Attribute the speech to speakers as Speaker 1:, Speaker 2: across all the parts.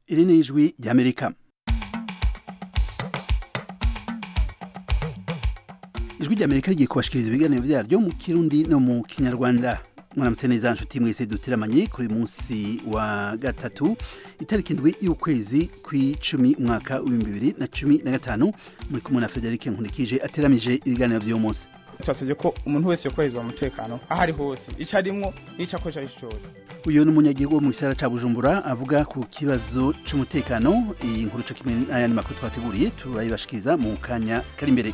Speaker 1: iri ni ijwi ry'amerika ijwi ry'amerika rigiye kubashikiriza ibiganiro byaryo mu kirundi no mu kinyarwanda mwaramutse neza nshuti mwese duteramanye kuri munsi wa gatatu itariki indwi y'ukwezi kw'icumi umwaka w'ibihumbi bibiri na cumi na gatanu muri kumwe na frederic nkurikije ateramije ibiganiro by'uyu munsi
Speaker 2: twasabye ko umuntu wese yokorezwa umutekano aho ari hose icyo arimwo n'icyo akoresha ari cyose
Speaker 1: uyu ni umunyagihugu wo mu gisagara ca bujumbura avuga ku kibazo c'umutekano iyi nkuru co kimwe n'ayandi makuru twateguriye turayibashikiriza mu kanya kari imbere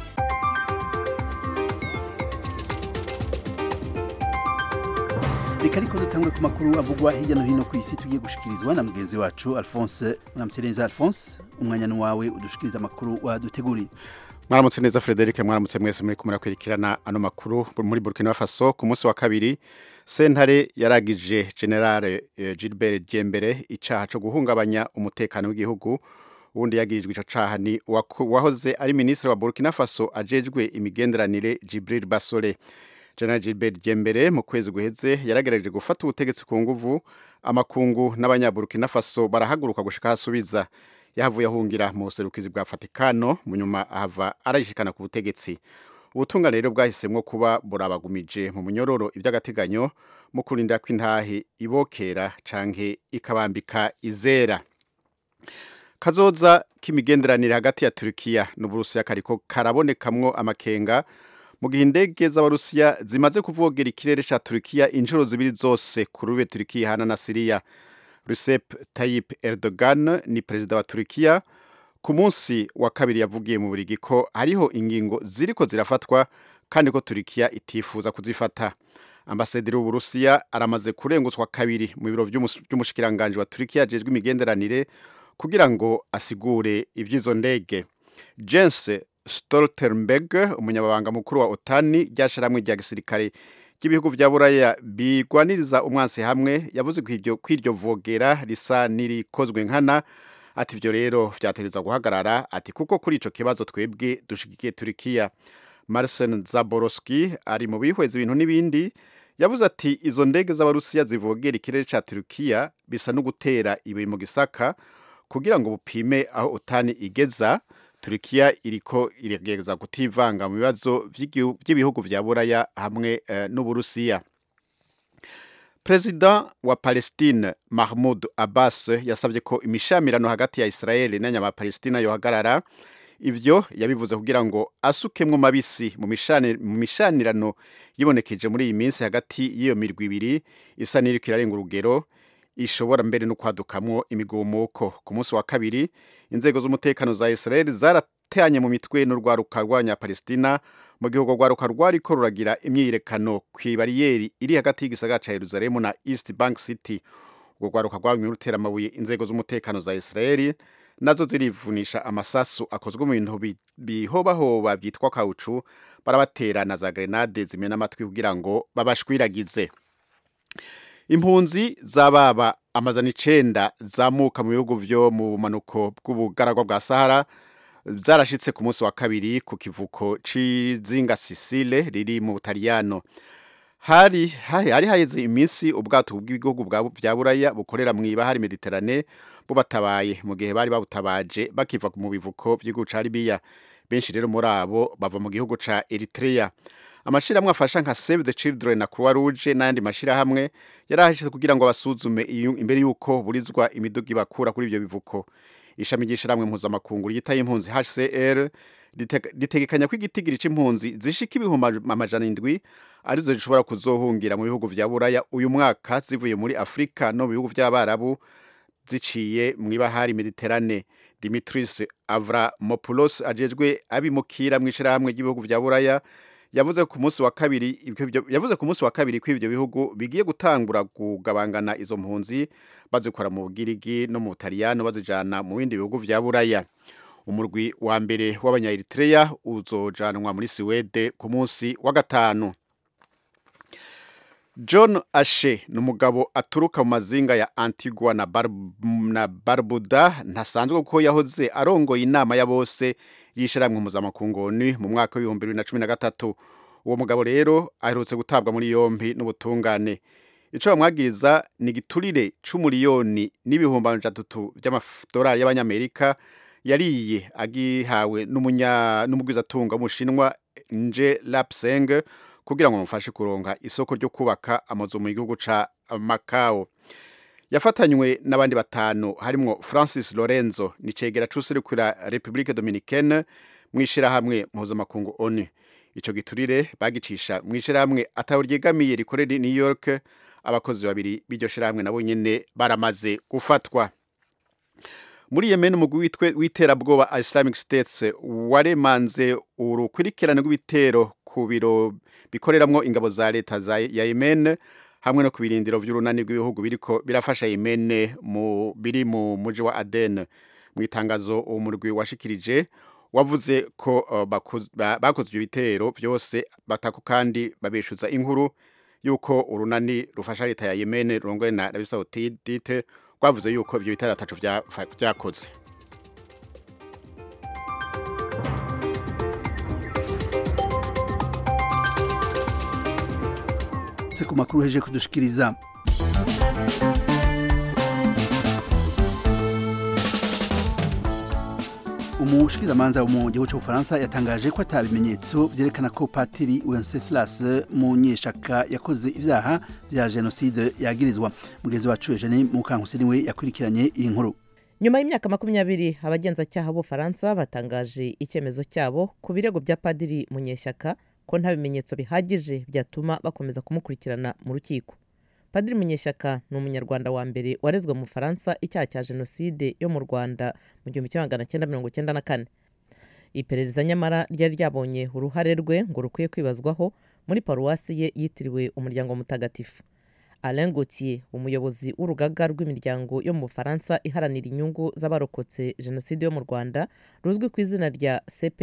Speaker 1: reka ariko dutangure ku makuru avugwa hirya no hino ku isi tugiye gushikirizwa na mugenzi wacu alphonse mwaramutse neza alphonse umwanya ni wawe udushikiriza amakuru waduteguriye
Speaker 3: mwaramutse neza frederic mwaramutse mwese muri kumwe kwirikirana ano makuru muri burkina faso ku munsi wa kabiri sentare yaragije generale eh, gilbert jembere icaha co guhungabanya umutekano w'igihugu ubundi yagirijwe ico caha ni uwaku- uwahoze ari minisitiri wa burkina faso ajejwe imigenderanire jibril basole general gilbert jembere mu kwezi guheze yaragerageje gufata ubutegetsi ku nguvu amakungu n'abanyaburkina faso barahaguruka gushika hasubiza yahavuye ahungira mu buserukizi bwa Vatikano mu nyuma ahava arayishikana ku butegetsi ubutungane rero bwahisemwo kuba burabagumije mu munyororo iby'agateganyo mu kurinda ko intahe ibokera canke ikabambika izera kazoza k'imigenderanire hagati ya Turkiya n'Uburusiya kariko karabonekamwo amakenga mu gihe indege z'abarusiya zimaze kuvogera ikirere ca Turkiya inshuro zibiri zose ku rube Turkiya ihana na Siriya Recep Tayyip Erdogan ni perezida wa Turkiya ku munsi wa kabiri yavugiye mu burigi ko hariho ingingo ziriko zirafatwa kandi ko Turkiya itifuza kuzifata ambasaderi w'uburusiya aramaze kurengutswa kabiri mu biro vy'umus- vy'umushikiranganji wa Turkiya ajejwe imigenderanire kugira ngo asigure ivy'izo ndege Jens Stoltenberg umunyababanga mukuru wa OTAN ryashiramwe rya gisirikare ry'ibihugu vya buraya bigwaniriza umwansi hamwe yavuze ko iryo kwiryo vogera risa nirikozwe nkana ati ivyo rero vyategerezwa guhagarara ati kuko kuri ico kibazo twebwe dushigikiye Turkiya Marcin Zaborowski ari mu bihweza ibintu n'ibindi yavuze ati izo ndege z'abarusiya zivogera ikirere ca Turkiya bisa no gutera ibuye mu gisaka kugira ngo bupime aho otani igeza Turkiya iriko iragerageza kutivanga mu bibazo vy'igihu- vy'ibihugu vya buraya hamwe eh, n'uburusiya Perezida wa Palestine Mahmoud Abbas yasavye ko imishamirano hagati ya Israeli n'abanyapalestina yohagarara ivyo yabivuze kugira ngo asukemwo mabisi mu mishani- mu mishanirano yibonekeje muri iyi minsi hagati y'iyo mirwi ibiri isa n'iriko irarenga urugero ishobora mbere no kwadukamwo imigumuko ku munsi wa kabiri inzego z'umutekano za Israel zaratanye mu mitwe n'urwaruka rw'abanyapalestina mu gihe urwo rwaruka rwariko ruragira imyiyerekano kw'ibariyeri iri hagati y'igisagara ca Yerusalemu na East Bank City urwo rwaruka rwabimye rutera amabuye inzego z'umutekano za Israel nazo zirivunisha amasasu akozwe mu bintu bi- bihobahoba byitwa kaucu barabatera na za grenade zimena amatwi kugira ngo babashwiragize impunzi z'ababa amazana icenda zamuka mu bihugu vyo mu bumanuko bw'ubugaragwa bwa sahara zarashitse ku munsi wa kabiri ku kivuko c'izinga sisile riri mu butaliyano hari hari hari haheze iminsi ubwato bw'ibihugu bwa- vya buraya bukorera mu ibahari mediterane bubatabaye mu gihe bari babutabaje bakiva mu bivuko vy'igihugu ca libiya benshi rero muri abo bava mu gihugu ca eritrea amashirahamwe afasha nka save the children na croix rouge n'ayandi mashirahamwe yarahashitse kugira ngo basuzume iyo- imbere y'uko burizwa imiduga ibakura kuri ivyo bivuko ishami ry'ishirahamwe mpuzamakungu ryitaye impunzi hcr riteg- ritegekanya ko igitigiri c'impunzi zishika ibihumbi amajana indwi arizo zishobora kuzohungira mu bihugu vya buraya uyu mwaka zivuye muri afurika no mu bihugu vy'abarabu ziciye mu ibahari mediterane dimitris avramopoulos ajejwe abimukira mu ishirahamwe ry'ibihugu vya buraya yavuze ku munsi wa kabiri ivyo- yavuze ku munsi wa kabiri ko ivyo bihugu bigiye gutangura kugabangana izo mpunzi bazikora mu bugirigi no mu butaliyano bazijana mu bindi bihugu vya buraya umurwi wa mbere w'abanya-eritrea uzojanwa muri siwede ku munsi wa gatanu john ashe ni umugabo aturuka mu mazinga ya antigua na, Bar na barbuda ntasanzwe kuko yahoze arongoye inama ya bose y'ishyirahamwe mpuzamakungoni mu mwaka w'ibihumbi bibiri na cumi na gatatu uwo mugabo rero aherutse gutabwa muri yombi n'ubutungane ico bamwagiriza ni igiturire c'umuriyoni n'ibihumbi amajana atatu vy'amadolari y'abanyamerika yariye agihawe n'umunya n'umugwizatunga w'umushinwa nje lapseng kugira ngo bamufashe kuronka isoko ryo kubaka amazu mu gihugu ca Macau yafatanywe n'abandi batanu harimwo Francis Lorenzo ni cegera c'userukira Republique Dominicaine mw'ishirahamwe mpuzamakungu ONU ico giturire bagicisha mw'ishirahamwe ataho ryegamiye rikorera i New York abakozi babiri b'iryo shirahamwe nabo nyene baramaze gufatwa muri Yemen umugwi witwe w'iterabwoba Islamic States waremanze urukurikirane rw'ibitero ku biro bikoreramwo ingabo za leta za ya Yemen hamwe no ku birindiro vy'urunani rw'ibihugu biriko birafasha Yemen mu biri mu muji wa Aden mu itangazo uwo murwi washikirije wavuze ko uh, bakoze ba- bakoze ibyo bitero vyose batako kandi babeshuza inkuru yuko urunani rufasha leta ya Yemen rurongoye na Arabie Saoudite rwavuze yuko ibyo bitero atacu vya- vyakoze
Speaker 1: se ku makuru heje kudushikiriza umushikirizamanza wo mu gihugu cy'ubufaransa yatangaje ko ata bimenyetso vyerekana ko patiri wenceslas munyeshaka yakoze ivyaha vya jenoside yagirizwa mugenzi wacu eugene mukankusi niwe yakurikiranye iyi nkuru
Speaker 4: nyuma y'imyaka makumyabiri abagenzacyaha b'ubufaransa batangaje icyemezo cyabo ku birego bya padiri munyeshyaka ko nta bimenyetso bihagije byatuma bakomeza kumukurikirana mu rukiko padiri munyeshyaka ni umunyarwanda wa mbere warezwe mu bufaransa icyaha cya jenoside yo mu rwanda mu gihumbi kimwe magana cyenda mirongo cyenda na kane iperereza nyamara ryari ryabonye uruhare rwe ngo rukwiye kwibazwaho muri paruwasi ye yitiriwe umuryango mutagatifu Alain Gauthier umuyobozi w'urugaga rw'imiryango yo mu Bufaransa iharanira inyungu z'abarokotse jenoside yo mu Rwanda ruzwi ku izina rya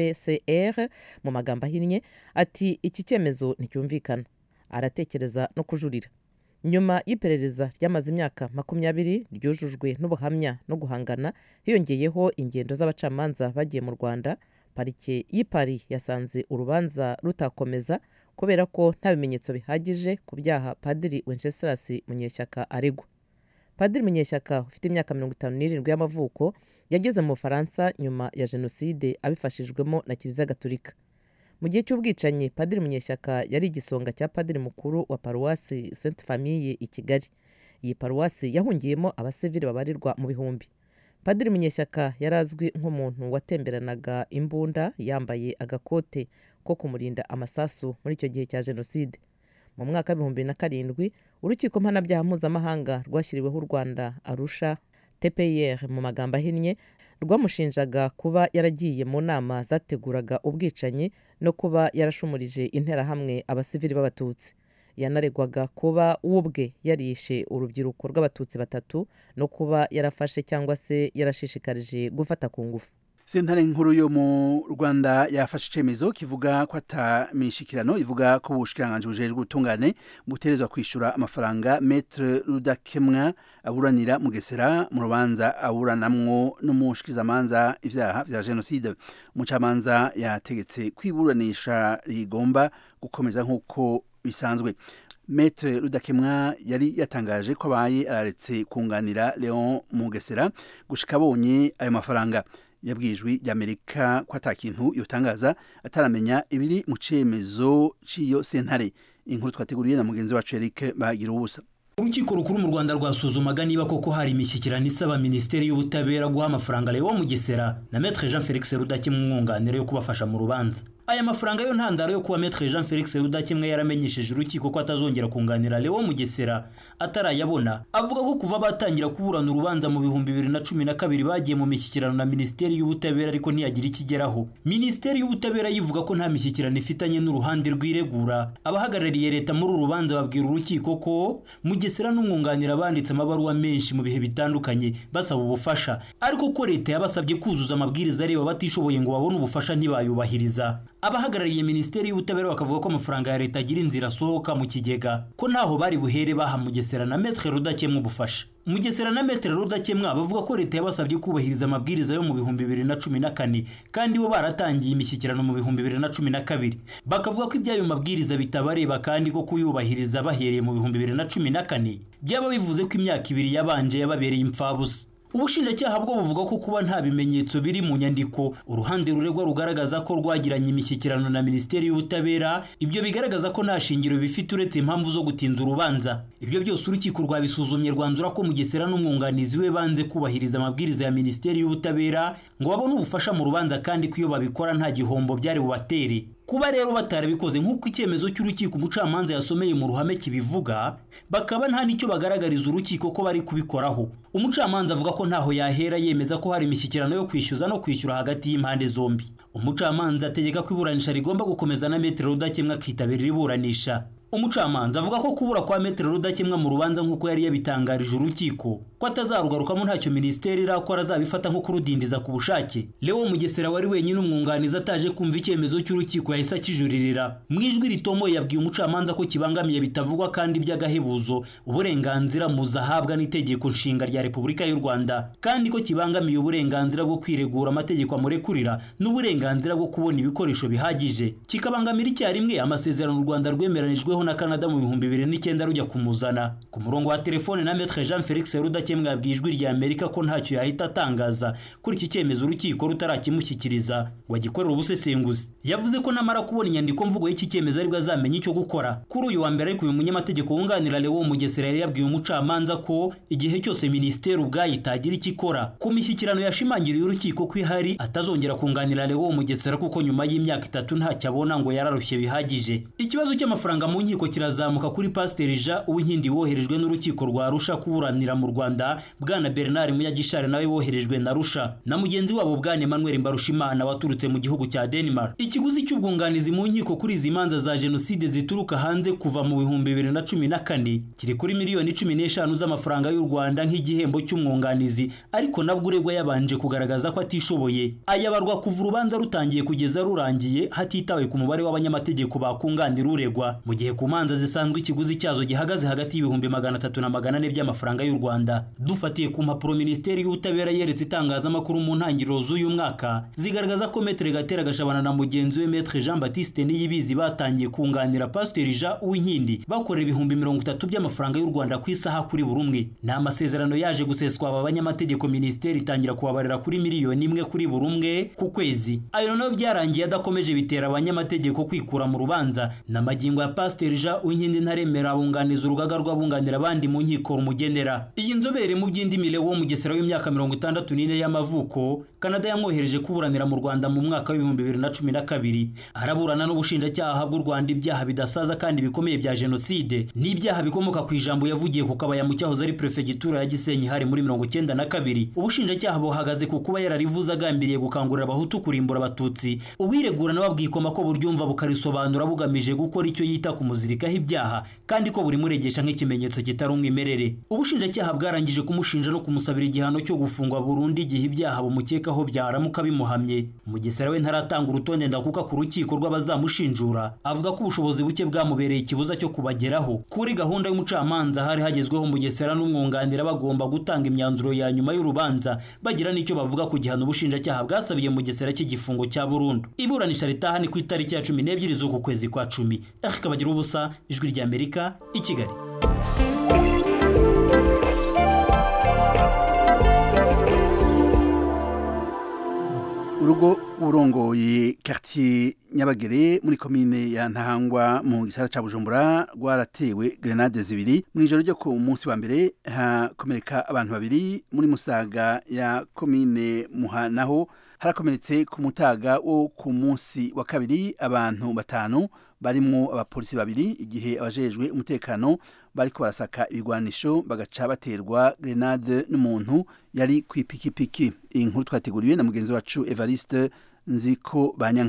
Speaker 4: CPCR mu magambo ahinnye ati iki cyemezo nticyumvikana aratekereza no kujurira nyuma y'iperereza ryamaze imyaka makumyabiri ryujujwe n'ubuhamya no guhangana hiyongeyeho ingendo z'abacamanza bagiye mu Rwanda parike y'i Paris yasanze urubanza rutakomeza kubera ko nta bimenyetso bihagije ku byaha padiri wenceslas munyeshyaka aregwa padiri munyeshyaka ufite imyaka mirongo itanu n'irindwi y'amavuko yageze mu bufaransa nyuma ya jenoside abifashijwemo na kiliziya gatolika mu gihe cy'ubwicanyi padiri munyeshyaka yari igisonga cya padiri mukuru wa paruwasi sainte famille i kigali iyi paruwasi yahungiyemo abasivili babarirwa mu bihumbi padiri munyeshyaka yari azwi nk'umuntu watemberanaga imbunda yambaye agakote ko kumurinda amasasu muri icyo gihe cya jenoside mu mwaka w'ibihumbi na karindwi urukiko mpanabyaha mpuzamahanga rwashyiriweho u rwanda arusha tpir mu magambo ahinnye rwamushinjaga kuba yaragiye mu nama zateguraga ubwicanyi no kuba yarashumurije interahamwe abasivili b'abatutsi yanaregwaga kuba we ubwe yarishe urubyiruko rw'abatutsi batatu no kuba yarafashe cyangwa se yarashishikarije gufata ku ngufu
Speaker 1: sentare nkuru yo mu rwanda yafashe icyemezo kivuga ko atamishikirano ivuga ko ubushikiranganji bujejwe ubutungane buterezwa kwishyura amafaranga metre rudakemwa aburanira mugesera mu rubanza aburanamwo n'umushikirizamanza ivyaha vya jenoside umucamanza yategetse kwiburanisha rigomba gukomeza nk'uko bisanzwe metre rudakemwa yari yatangaje ko abaye araretse kunganira leon mugesera gushika abonye ayo mafaranga yabwijwe ry'amerika ko ata kintu yotangaza ataramenya ibiri mu cemezo c'iyo sentare inkuru twateguriye na mugenzi wacu Eric bagira ubusa
Speaker 5: urukiko rukuru mu rwanda rwasuzumaga niba koko hari imishyikirano isaba minisiteri y'ubutabera guha amafaranga lewo mugesera na metre jean felix rudakemwa umwunganira yo kubafasha mu rubanza aya mafaranga yo ntandaro yo kuba metre jean felix rudakemwa yaramenyesheje urukiko ko atazongera kunganira lewo mugesera atarayabona avuga ko kuva batangira kuburana urubanza mu bihumbi bibiri na cumi na kabiri bagiye mu mishyikirano na minisiteri y'ubutabera ariko ntiyagira ikigeraho minisiteri y'ubutabera yivuga ko nta mishyikirano ifitanye n'uruhande rw'iregura abahagarariye leta muri uru rubanza babwira urukiko ko mugesera n'umwunganira banditse amabaruwa menshi mu bihe bitandukanye basaba ubufasha ariko ko leta yabasabye kuzuza amabwiriza areba batishoboye ngo babone ubufasha ntibayubahiriza abahagarariye minisiteri y'ubutabera bakavuga ko amafaranga ya leta agira inzira asohoka mu kigega ko ntaho bari buhere baha mugesera na metre rudakemwa ubufasha mugesera na metere rudakemwa bavuga ko leta yabasabye kubahiriza amabwiriza yo mu bihumbi bibiri na cumi na kane kandi bo baratangiye imishyikirano mu bihumbi bibiri na cumi na kabiri bakavuga ko iby'ayo mabwiriza bitabareba kandi ko kuyubahiriza bahereye mu bihumbi bibiri na cumi na kane byaba bivuze ko imyaka ibiri yabanje yababereye impfabusa ubushinjacyaha bwo buvuga ko kuba nta bimenyetso biri mu nyandiko uruhande ruregwa rugaragaza ko rwagiranye imishyikirano na minisiteri y'ubutabera ibyo bigaragaza ko nta shingiro bifite uretse impamvu zo gutinza urubanza ibyo byose urukiko rwabisuzumye rwanzura ko mugesera n'umwunganizi we banze kubahiriza amabwiriza ya minisiteri y'ubutabera ngo babone ubufasha mu rubanza kandi ko iyo babikora nta gihombo byari bubatere kuba rero batarabikoze nk'uko icyemezo cy'urukiko umucamanza yasomeye mu ruhame kibivuga bakaba nta n'icyo bagaragariza urukiko ko bari kubikoraho umucamanza avuga ko ntaho yahera yemeza ko hari imishyikirano yo kwishyuza no kwishyura hagati y'impande zombi umucamanza ategeka ko iburanisha rigomba gukomeza na metero rudakemwa akitabira iburanisha umucamanza avuga ko kubura kwa metero rudakemwa mu rubanza nk'uko yari yabitangarije urukiko ko atazarugarukamo ntacyo minisiteri irakora azabifata nko kurudindiza ku bushake leo mugesera wari wenyine umwunganizi ataje kumva icyemezo cy'urukiko yahise akijuririra mu ijwi ritomoye yabwiye umucamanza ko kibangamiye bitavugwa kandi by'agahebuzo uburenganzira muzahabwa n'itegeko nshinga rya repubulika y'u rwanda kandi ko kibangamiye uburenganzira bwo kwiregura amategeko amurekurira n'uburenganzira bwo kubona ibikoresho bihagije kikabangamira icyarimwe amasezerano u rwanda rwemeranijweho na Canada mu bihumbi bibiri n'icyenda rujya kumuzana ku murongo wa telefone na Maître Jean Felix Rudakemwa yabwiye ijwi rya Amerika ko ntacyo yahita atangaza kuri iki cyemezo urukiko rutarakimushyikiriza ngo agikorere ubusesenguzi yavuze ko namara kubona inyandiko mvugo y'iki cyemezo aribwo azamenya icyo gukora kuri uyu wa mbere ariko uyu munyamategeko wunganira Leo Mugesera yari yabwiye umucamanza ko igihe cyose minisiteri ubwayo itagira icyo ikora ku mishyikirano yashimangiriye urukiko ko ihari atazongera kunganira Leo Mugesera kuko nyuma y'imyaka itatu ntacyo abona ngo yararushye bihagije ikibazo cy'amafaranga mu nkiko kirazamuka kuri pasiteri jean uwinkindi woherejwe n'urukiko rwa rusha kuburanira mu rwanda bwana bernard munyagishari nawe woherejwe na rusha na mugenzi wabo bwana emmanuel mbarushimana waturutse mu gihugu cya denmark ikiguzi cy'ubwunganizi mu nkiko kuri izi manza za jenoside zituruka hanze kuva mu bihumbi bibiri na cumi na kane kiri kuri miliyoni cumi n'eshanu z'amafaranga y'u rwanda nk'igihembo cy'umwunganizi ariko nabwo uregwa yabanje kugaragaza ko atishoboye ayabarwa kuva urubanza rutangiye kugeza rurangiye hatitawe ku mubare w'abanyamategeko bakunganira uregwa mu gihe ku manza zisanzwe ikiguzi cyazo gihagaze hagati y'ibihumbi magana atatu na magana ane by'amafaranga y'u rwanda dufatiye ku mpapuro minisiteri y'ubutabera yeretse itangazamakuru mu ntangiriro z'uyu mwaka zigaragaza ko metere gatera gashabana na mugenzi we metre jean batiste niyibizi batangiye kunganira pasiteri jean uwinkindi bakorera ibihumbi mirongo itatu by'amafaranga y'u rwanda ku isaha kuri buri umwe ni amasezerano yaje guseswa aba banyamategeko minisiteri itangira kubabarira kuri miliyoni imwe kuri buri umwe ku kwezi ayo nayo byarangiye adakomeje bitera abanyamategeko kwikura mu rubanza n'amagingo ya pasiteri jean uwinkindi ntaremera abunganiza urugaga rw'abunganira abandi mu nkiko rumugenera iyi nzobere mu by'indimi wo mugesera w'imyaka mirongo itandatu n'ine y'amavuko kanada yamwohereje kuburanira mu rwanda mu mwaka w'ibihumbi bibiri na cumi na kabiri araburana n'ubushinjacyaha bw'u rwanda ibyaha bidasaza kandi bikomeye bya jenoside n'ibyaha bikomoka ku ijambo yavugiye ku kabaya mu cyahoze ari perefegitura ya gisenyi hari muri mirongo icyenda na kabiri ubushinjacyaha buhagaze ku kuba yararivuze agambiriye gukangurira abahutu kurimbura abatutsi uwiregura nawe abwikoma ko buryumva bukarisobanura bugamije gukora icyo yita kumuzirikaho ibyaha kandi ko buri muregesha nk'ikimenyetso kitari umwimerere ubushinjacyaha bwarangije kumushinja no kumusabira igihano cyo gufungwa burundu igihe ibyaha bumukekaho byaramuka bimuhamye mugesera we ntaratanga urutonde ndakuka ku rukiko rw'abazamushinjura avuga ko ubushobozi buke bwamubereye ikibuza cyo kubageraho kuri gahunda y'umucamanza hari hagezweho mugesera n'umwunganira bagomba gutanga imyanzuro ya nyuma y'urubanza bagira n'icyo bavuga ku gihano ubushinjacyaha bwasabiye mugesera cy'igifungo cya burundu iburanisha ritaha ni ku itariki ya cumi n'ebyiri z'uku kwezi kwa cumi ariko bagira ubusa ijwi rya amerika i kigali
Speaker 1: urugo urongoye quartier nyabagere muri komine ya ntahangwa mu gisara ca bujumbura rwaratewe grenade zibiri mu ijoro ryo ku munsi wa mbere hakomereka abantu babiri muri musaga ya komine muha naho harakomeretse ku mutaga wo ku munsi wa kabiri abantu batanu barimwo abapolisi babiri igihe abajejwe umutekano bariko barasaka ibigwanisho bagaca baterwa grenade n'umuntu yari ku ipikipiki iyi nkuru twateguriwe na mugenzi wacu Evariste Nziko Banyanka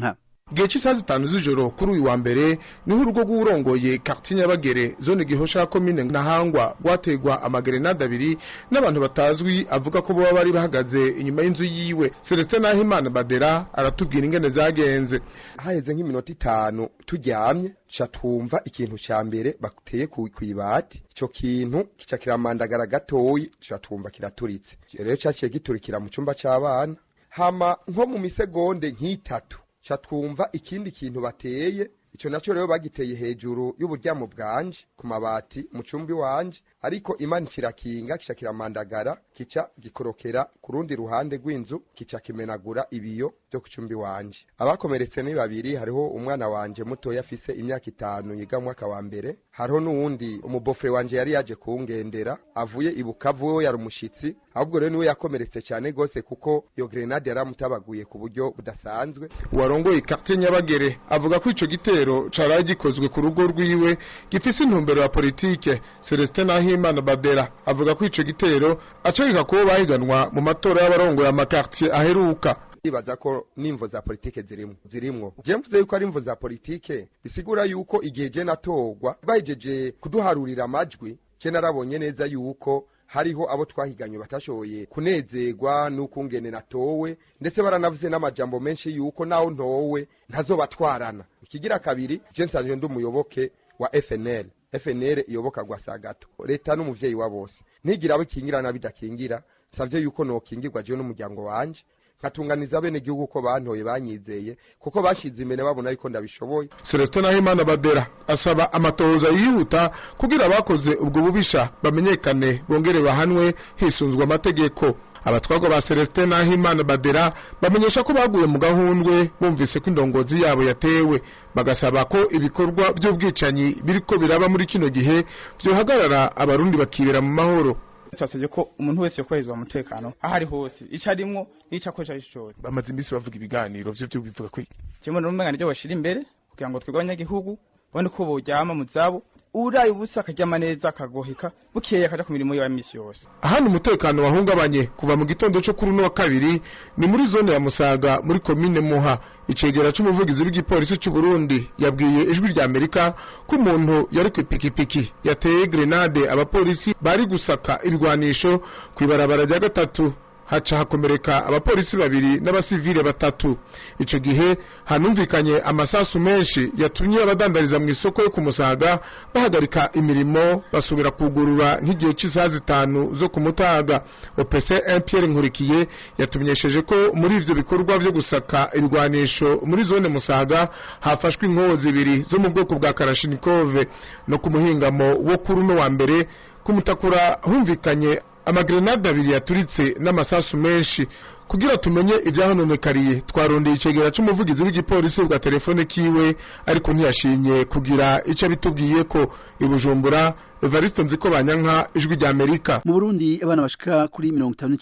Speaker 6: igihe cy'isaha zitanu z'ijoro kuri uyu wa mbere niho urugo rw'urongoye quartier Nyabagere zone Gihosha komine Ntahangwa rwategwa amagerenade abiri n'abantu batazwi avuga ko baba bari bahagaze inyuma y'inzu yiwe Celestin Nahimana Badera aratubwira ingene zagenze
Speaker 7: haheze nk'iminota itanu turyamye ca twumva ikintu ca mbere bateye ku kwibati ico kintu kica kiramandagara gatoyi ca twumva kiraturitse rero caciye giturikira mu cumba c'abana hama nko mu misegonde nk'itatu ca twumva ikindi kintu bateye ico naco rero bagiteye hejuru y'uburyamo bwanje ku mabati mu cumbi wanje ariko imana kirakinga kica kiramandagara kica gikorokera ku rundi ruhande rw'inzu kica kimenagura ibiyo byo ku cumbi wanje abakomeretse ni babiri hariho umwana wanje mutoya afise imyaka itanu yiga mu mwaka wa mbere hariho n'uwundi umubofre wanje yari yaje kungendera avuye i Bukavu we yari umushitsi ahubwo rero niwe yakomeretse cyane gose kuko iyo grenade yaramutabaguye ku buryo budasanzwe
Speaker 6: uwarongoye quartier Nyabagere avuga ko ico gitero caraye gikozwe ku rugo rwiwe gifise intumbero ya politike Celestin Nahimana Badera avuga ko ico gitero acagika kubo bahiganwa mu matora y'abarongoye amakartier aheruka
Speaker 7: ibaza ko n'imvo za politike zirimwo zirimwo je mvuze yuko ari imvo za politike bisigura yuko igihe je natorwa bahejeje kuduharurira amajwi je narabonye neza yuko hariho abo twahiganye batashoboye kunezerwa n'ukungene natowe ndetse baranavuze n'amajambo menshi yuko naho ntowe ntazobatwarana ikigira kabiri je nsanzwe ndi umuyoboke wa FNL FNL iyoboka Gwasagato leta n'umuvyeyi wa bose ntigira abo kingira na bidakingira savye yuko nokingirwa je n'umuryango wanje nkatunganiza bene gihugu ko bantoye banyizeye kuko bashize imbere babona yuko ndabishoboye
Speaker 6: Celestin Nahimana Badera asaba amatohoza yihuta kugira abakoze ubwo bubisha bamenyekane bongere bahanwe hisunzwe amategeko abatwagwa ba Celestin Nahimana Badera bamenyesha ko baguye mu gahundwe bumvise ko indongozi yabo yatewe bagasaba ko ibikorwa by'ubwicanyi biriko biraba muri kino gihe byohagarara abarundi bakibera mu mahoro
Speaker 2: twasabye ko umuntu wese yokorezwa umutekano aho ari hose icyo arimwo n'icyo akoresha ari cyose
Speaker 6: bamaze iminsi bavuga ibiganiro vyo byo bivuga ko
Speaker 2: kimwe n'umwanya ryo bashira imbere kugira ngo twebwe abanyagihugu babone ko boryama mu zabo uraye ubusa akaryama neza akagoheka bukeye akaja ku mirimo yiwe ya misi yose
Speaker 6: ahandi umutekano wahungabanye kuva mu gitondo cyo kuri uno wa kabiri ni muri zone ya Musaga muri komine Muha icegera c'umuvugizi w'igipolisi c'u Burundi yabwiye ijwi rya Amerika ko umuntu yari ku ipikipiki yateye grenade abapolisi bari gusaka ibigwanisho kw'ibarabara rya gatatu haca hakomereka abapolisi babiri n'abasivile batatu ico gihe hanumvikanye amasasu menshi yatumye abadandariza mu isoko yo kumusaga bahagarika imirimo basubira kugurura nk'igihe cy'isaha zitanu zo kumutaga OPC Pierre Nkurikiye yatumenyesheje ko muri ivyo bikorwa vyo gusaka ibigwanisho muri zone Musaga hafashwe inkoho zibiri zo mu bwoko bwa Kalashnikov no ku muhingamo wo kuri uno wa mbere kumutakura humvikanye amagrenade abiri yaturitse n'amasasu menshi kugira tumenye ibyahononekariye twarondeye icegera c'umuvugizi w'igipolisi bwa telefone kiwe ariko ntiyashimye kugira ico bitubwiye ko ibujumbura Evariste Nziko Banyanka ijwi rya Amerika
Speaker 1: mu Burundi abana bashika kuri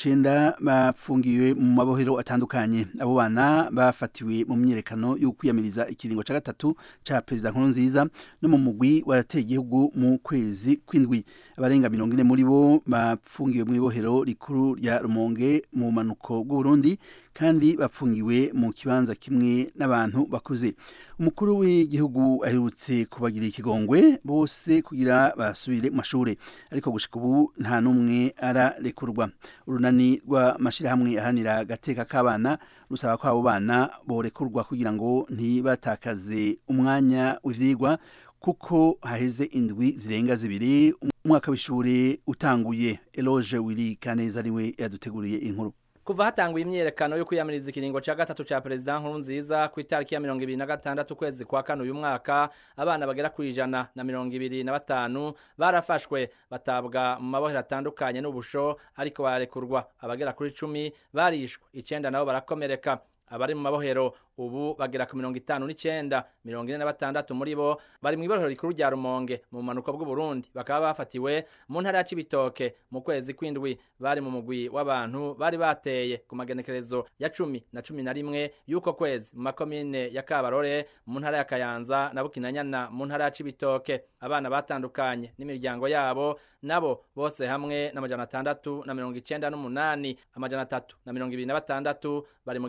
Speaker 1: 59 bafungiwe mu mabohero atandukanye abo bana bafatiwe mu myerekano yo kwiyamiriza ikiringo ca gatatu ca president Nkurunziza no mu mugwi warateye igihugu mu kwezi kwindwi abarenga 40 muri bo bafungiwe mu ibohero rikuru rya Rumonge mu manuko bw'u Burundi kandi bapfungiwe mu kibanza kimwe n'abantu bakuze umukuru w'igihugu aherutse kubagira ikigongwe bose kugira basubire mu mashure ariko gushika ubu nta n'umwe ararekurwa urunani rw'amashirahamwe ahanira agateka k'abana rusaba ko abo bana borekurwa kugira ngo ntibatakaze umwanya w'ivyigwa kuko haheze indwi zirenga zibiri umwaka w'ishure utanguye eloge wiri kaneza ariwe yaduteguriye inkuru
Speaker 8: kuva hatanguye imyerekano yo kwiyamiriza ikiringo ca gatatu ca perezida Nkurunziza ku itariki ya mirongo ibiri na gatandatu ukwezi kwa kane uyu mwaka abana bagera ku ijana na mirongo ibiri na batanu barafashwe batabwa mu mabohero atandukanye n'ubusho ariko bararekurwa abagera kuri cumi barishwe icenda nabo barakomereka abari mu mabohero ubu bagera ku mirongo itanu n'icenda mirongo ine na batandatu muri bo bari mu ibohero rikuru rya rumonge mu bumanuko bw'uburundi bakaba bafatiwe mu ntara ya cibitoke mu kwezi kw'indwi bari mu mugwi w'abantu bari bateye ku magenekerezo ya cumi na cumi na rimwe y'uko kwezi mu makomine ya kabarore mu ntara ya kayanza na bukinanyana mu ntara ya cibitoke abana batandukanye n'imiryango yabo nabo bose hamwe n'amajana atandatu na mirongo icenda n'umunani amajana atatu na mirongo ibiri na batandatu bari mu gihugu c'u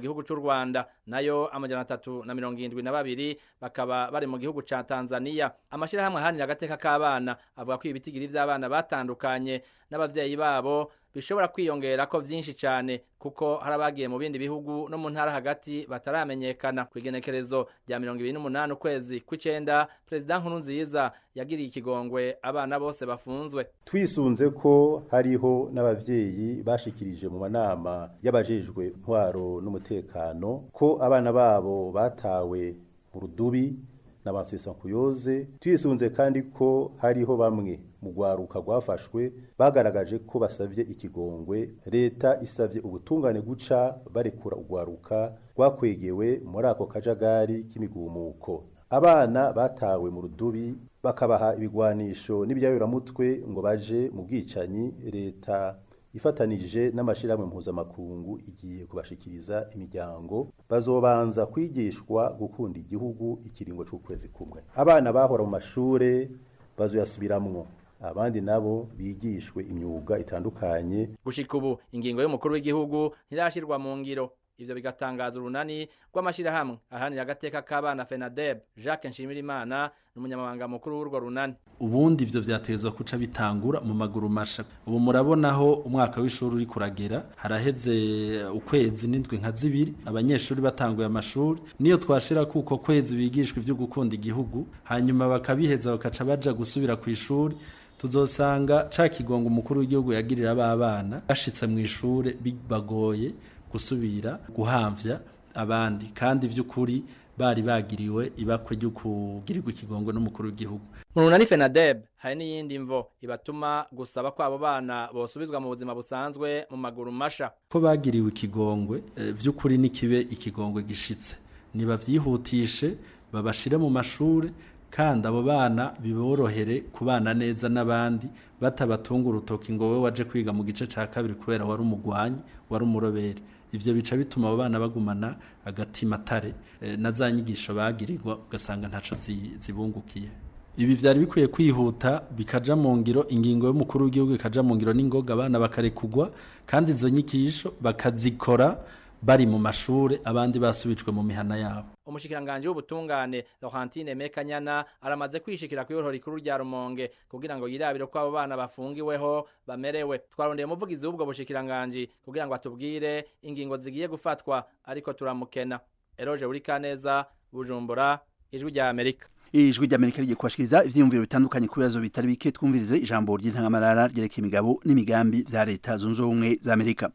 Speaker 8: Rwanda nayo amajana atatu na mirongo irindwi na babiri bakaba bari mu gihugu ca Tanzania amashirahamwe ahanira agateka k'abana avuga ko ibitigiri vy'abana batandukanye n'abavyeyi babo bishobora kwiyongera ko vyinshi cane kuko hari abagiye mu bindi bihugu no mu ntara hagati bataramenyekana ku igenekerezo rya mirongo ibiri n'umunani ukwezi kw'icenda perezida nkurunziza yagiriye ikigongwe abana bose bafunzwe
Speaker 9: twisunze ko hariho n'abavyeyi bashikirije mu manama y'abajejwe ntwaro n'umutekano ko abana babo batawe mu rudubi n'abansesankuyoze twisunze kandi ko hariho bamwe mu rwaruka rwafashwe bagaragaje ko basavye ikigongwe leta isavye ubutungane guca barekura urwaruka rwakwegewe muri ako kajagari k'imigumuko abana batawe mu rudubi bakabaha ibigwanisho n'ibyayuramutwe ngo baje mu bwicanyi leta ifatanije n'amashirahamwe mpuzamakungu igiye kubashikiriza imiryango bazobanza kwigishwa gukunda igihugu ikiringo c'ukwezi kumwe abana bahora mu mashure bazoyasubiramwo abandi nabo bigishwe imyuga itandukanye
Speaker 8: gushika ubu ingingo y'umukuru w'igihugu ntirashirwa mu ngiro ivyo bigatangaza urunani rw'amashirahamwe ahanira agateka k'abana FENADEB Jacques Nshimirimana n'umunyamabanga mukuru w'urwo runani
Speaker 10: ubundi ivyo vyatezwa kuca bitangura mu maguru masha ubu murabonaho umwaka w'ishuri uri kuragera haraheze ukwezi n'indwi nka zibiri abanyeshuri batanguye amashuri niyo twashira kuko kwezi bigishwa ivyo gukunda igihugu hanyuma bakabiheza bakaca baja gusubira ku ishuri tuzosanga ca kigongo umukuru w'igihugu yagirira abana bashitse mu ishure bibagoye gusubira guhamvya abandi kandi vy'ukuri bari bagiriwe ibakwe ryo kugirirwa ikigongo n'umukuru w'igihugu
Speaker 8: mu runani FENADEB hari n'iyindi mvo ibatuma gusaba ko abo bana bosubizwa mu buzima busanzwe mu maguru masha
Speaker 10: ko bagiriwe ikigongwe e, vy'ukuri nikibe ikigongwe gishitse nibavyihutishe babashire mu mashure kandi abo bana biborohere kubana neza n'abandi batabatunga urutoki ngo we waje kwiga mu gice ca kabiri kubera wari umugwanyi wari umurobere ivyo bica bituma abo bana bagumana agatima tare e, na za nyigisho bagirirwa ugasanga ntaco zibungukiye ibi vyari bikwiye kwihuta bikaja mu ngiro ingingo y'umukuru w'igihugu ikaja mu ngiro n'ingoga abana bakarekugwa kandi izo nyigisho bakazikora bari mu mashure abandi basubijwe mu mihana yabo
Speaker 8: umushikiranganje w'ubutungane Laurentine Mekanyana aramaze kwishikira ku ihoro rikuru rya Rumonge kugira ngo yirabire ko abo bana bafungiweho bamerewe twarondeye umuvugizi w'ubwo bushikiranganje kugira ngo atubwire ingingo zigiye gufatwa ariko turamukena Eroje uri kaneza Bujumbura ijwi rya Amerika
Speaker 1: ijwi ry'amerika rigiye kubashikiriza ivyiyumviro bitandukanye ku bibazo bitari bike twumvirize ijambo ry'intangamarara ryerekeye imigabo n'imigambi vya leta zunze ubumwe za amerika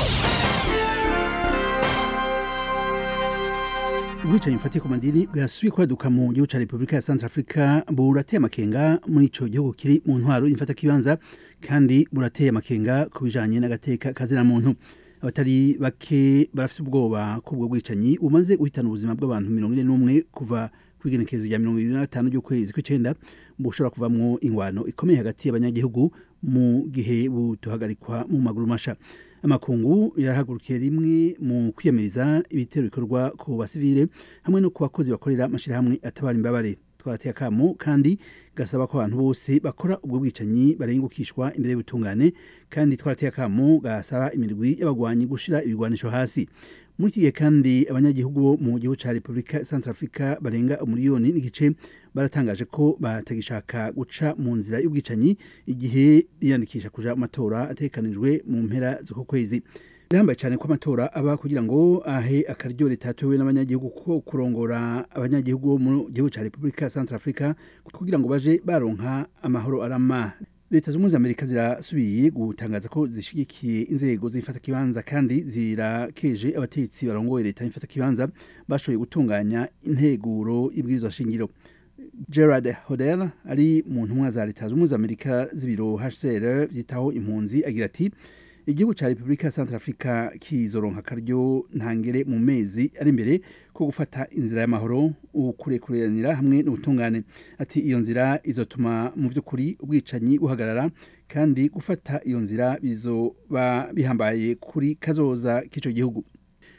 Speaker 1: ubwicanyi bufatiye ku madini bwasubiye kwaduka mu gihugu ca repubulika ya centre africa burateye amakenga muri ico gihugu kiri mu ntwaro y'imfatakibanza kandi burateye amakenga ku bijanye n'agateka kazina muntu abatari bake barafite ubwoba ko ubwo bwicanyi bumaze guhitana ubuzima bw'abantu mirongo ine n'umwe kuva kwigenekerezo rya mirongo ibiri na gatanu ry'ukwezi kw'icenda bushobora kuvamwo ingwano ikomeye hagati y'abanyagihugu mu gihe butuhagarikwa mu maguru masha amakungu yarahagurukiye rimwe mu kwiyamiriza ibitero bikorwa ku basivile hamwe no ku bakozi bakorera amashirahamwe atabara imbabare twarateye akamo kandi gasaba ko abantu bose bakora ubwo bwicanyi barengukishwa imbere y'ubutungane kandi twarateye akamo gasaba imirwi y'abagwanyi gushira ibigwanisho hasi muri iki gihe kandi abanyagihugu bo mu gihugu ca repubulika centre africa barenga umuriyoni n'igice baratangaje ko batagishaka guca mu nzira y'ubwicanyi igihe biyandikisha kuja mu matora ategekanijwe mu mpera z'uko kwezi birambaye cyane ko amatora aba kugira ngo ahe akaryo leta yatowe n'abanyagihugu ko kurongora abanyagihugu bo mu gihugu ca repubulika centre africa kugira ngo baje baronka amahoro arama leta z'ubumwe z'amerika zirasubiye gutangaza ko zishigikiye inzego z'ifatakibanza kandi zirakeje abategetsi barongoye leta y'ifatakibanza bashoboye gutunganya integuro y'ibwirizwa shingiro gerard hodel ari mu ntumwa za leta z'ubumwe z'amerika z'ibiro hcr vyitaho impunzi agira ati igihugu ca repubulika ya centre africa kizoronka akaryo ntangere mu mezi ari imbere ko gufata inzira y'amahoro ukurekuranira hamwe n'ubutungane ati iyo nzira izotuma mu vy'ukuri ubwicanyi buhagarara kandi gufata iyo nzira bizoba bihambaye kuri kazoza k'ico gihugu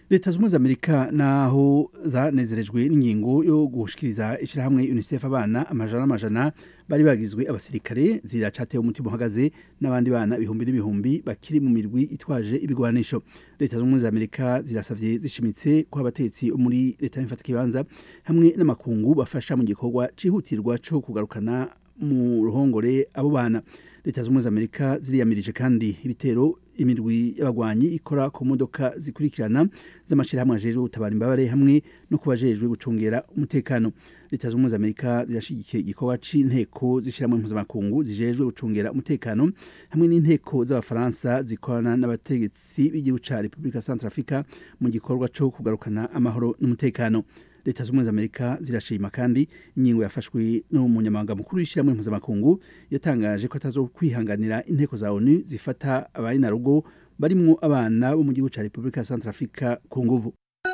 Speaker 1: leta zunze amerika naho zanezerejwe n'ingingo yo gushikiriza ishyirahamwe unicef abana amajana n'amajana bari bagizwe abasirikare ziracatewe umutima uhagaze n'abandi bana ibihumbi n'ibihumbi bakiri mu mirwi itwaje ibigwanisho leta zunze ubumwe za amerika zirasavye zishimitse ko abatetsi muri leta y'imfata kibanza hamwe n'amakungu bafasha mu gikorwa cihutirwa co kugarukana mu ruhongore abo bana leta zunze ubumwe za amerika ziriyamirije kandi ibitero imirwi y'abagwanyi ikora ku modoka zikurikirana z'amashyirahamwe ajejwe gutabara imbabare hamwe no ku bajejwe gucungera umutekano leta zunze ubumwe za amerika zirashigikiye igikorwa c'inteko z'ishyirahamwe mpuzamakungu zijejwe gucungera umutekano hamwe n'inteko z'abafaransa zikorana n'abategetsi b'igihugu ca repubulika centrafrica mu gikorwa co kugarukana amahoro n'umutekano leta z'ubumwe za amerika zirashima kandi ingingo yafashwe n'umunyamabanga mukuru w'ishyirahamwe mpuzamakungu yatangaje ko atazo kwihanganira inteko za onu zifata abari na rugo barimwo abana bo mu gihugu ca repubulika ya centrafrica ku nguvu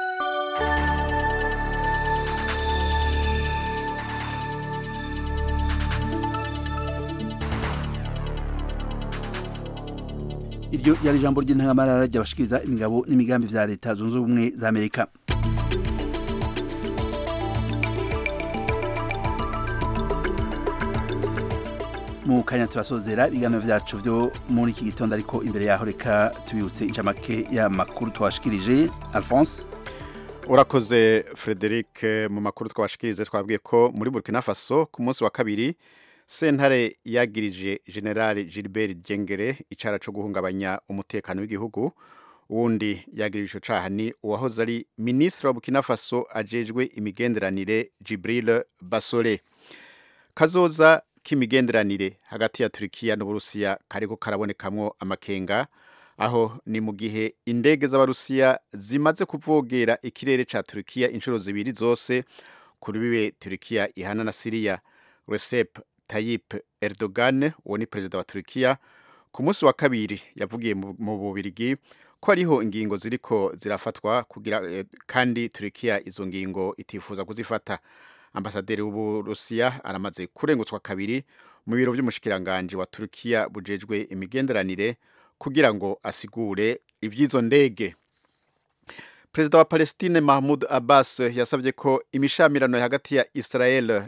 Speaker 1: iryo yari ijambo ry'intangamarara ry'abashikiriza imigabo n'imigambi vya leta zunze ubumwe za amerika mu kanya turasozera ibiganiro vyacu vyo muri iki gitondo ariko imbere yaho reka tubibutse incamake y'amakuru twashikirije alphonse
Speaker 3: urakoze frederic mu makuru twabashikirize twabwiye ko muri burkina faso ku munsi wa kabiri sentare yagirije general gilbert gengere icara co guhungabanya umutekano w'igihugu uwundi yagirije ico caha ni uwahoze ari ministre wa burkina faso ajejwe imigenderanire jibril basole kazoza k'imigenderanire hagati ya Turkiya n'Uburusiya kariko karabonekamwo amakenga aho ni mu gihe indege z'abarusiya zimaze kuvogera ikirere ca Turkiya inshuro zibiri zose kuri bibe Turkiya ihana na Syria Recep Tayyip Erdogan uwo ni perezida wa Turkiya ku munsi wa kabiri yavugiye mu Bubirigi ko ariho ingingo ziriko zirafatwa kugira eh, kandi Turkiya izo ngingo itifuza kuzifata ambasaderi w'uburusiya aramaze kurengutswa kabiri mu biro by'umushikiranganje wa Turkiya bujejwe imigenderanire kugira ngo asigure ivy'izo ndege Perezida wa Palestine Mahmoud Abbas yasabye ko imishamirano hagati ya Israel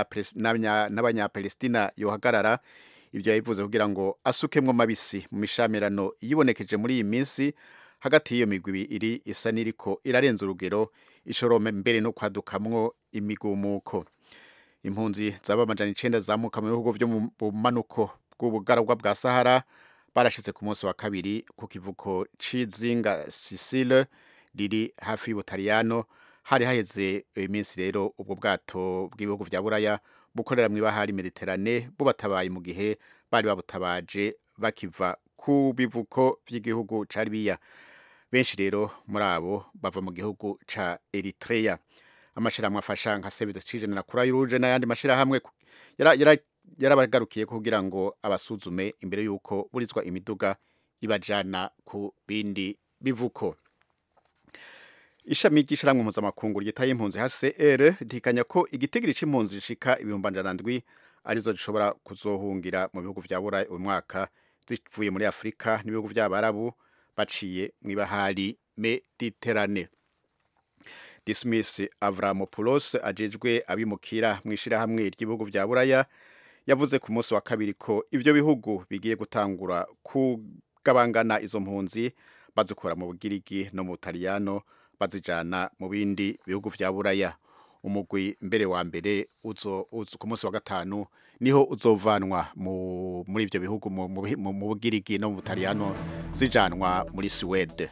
Speaker 3: n'abanyapalestina yohagarara ibyo yabivuze kugira ngo asukemwo mabisi mu mishamirano yibonekeje muri iyi minsi hagati y'iyo migwi iri isa n'iriko irarenza urugero ishorome mbere no kwadukamwo imigumuko impunzi zaba amajana icenda zamuka mu bihugu vyo mu bumanuko bw'ubugaragwa bwa Sahara barashitse ku munsi wa kabiri ku kivuko c'izinga Sicile riri hafi y'Ubutaliyano hari haheze iminsi rero ubwo bwato bw'ibihugu vya Buraya bukorera mu ibahari Mediterane bubatabaye mu gihe bari babutabaje bakiva ku bivuko vy'igihugu ca Libya benshi rero muri abo bava mu gihugu ca Eritrea amashirahamwe afasha nka Save the Children na Croix Rouge n'ayandi mashirahamwe yarabagarukiye yara kugira ngo abasuzume imbere yuko burizwa imiduga ibajana ku bindi bivuko ishami ry'ishiramwe mpuzamakungu ryitaye impunzi HCR ritikanya ko igitigiri c'impunzi zishika ibihumbi amajana ndwi arizo zishobora kuzohungira mu bihugu vya Burayi uyu mwaka zivuye muri Afurika n'ibihugu vy'Abarabu baciye mw'ibahari Mediterane Dismiss Avramopoulos ajejwe abimukira mw'ishirahamwe ry'ibihugu vya Buraya yavuze ku munsi wa kabiri ko ivyo bihugu bigiye gutangura kugabangana izo mpunzi bazikura mu Bugirigi no mu Butaliyano bazijana mu bindi bihugu vya Buraya umugwi mbere wa mbere uzo, uzo ku munsi wa gatanu niho uzovanwa mu, muri ivyo bihugu mu, mu, mu Bugirigi no mu Butaliyano zijanwa muri Swede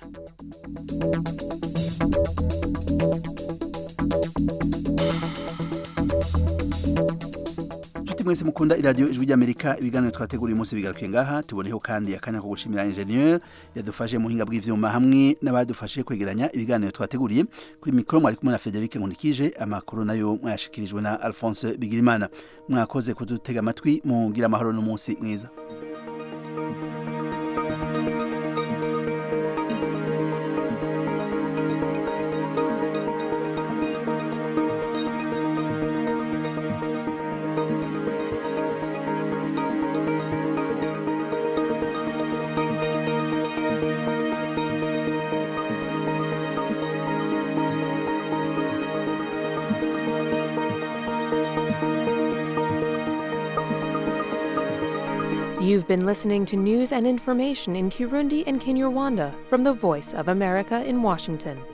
Speaker 1: Nshuti mwese mukunda iradiyo ijwi ry'Amerika ibiganiro twateguriye umunsi bigarukiye ngaha tuboneho kandi akanya ko gushimira ingenieur yadufashe mu hinga bw'ivyuma hamwe n'abadufashe kwegeranya ibiganiro twateguriye kuri mikoro mwari kumwe na Frederic Nkundikije amakuru nayo mwayashikirijwe na Alphonse Bigirimana mwakoze kudutega amatwi mugira amahoro n'umunsi mwiza
Speaker 11: You've been listening to news and information in Kirundi and Kinyarwanda from the Voice of America in Washington.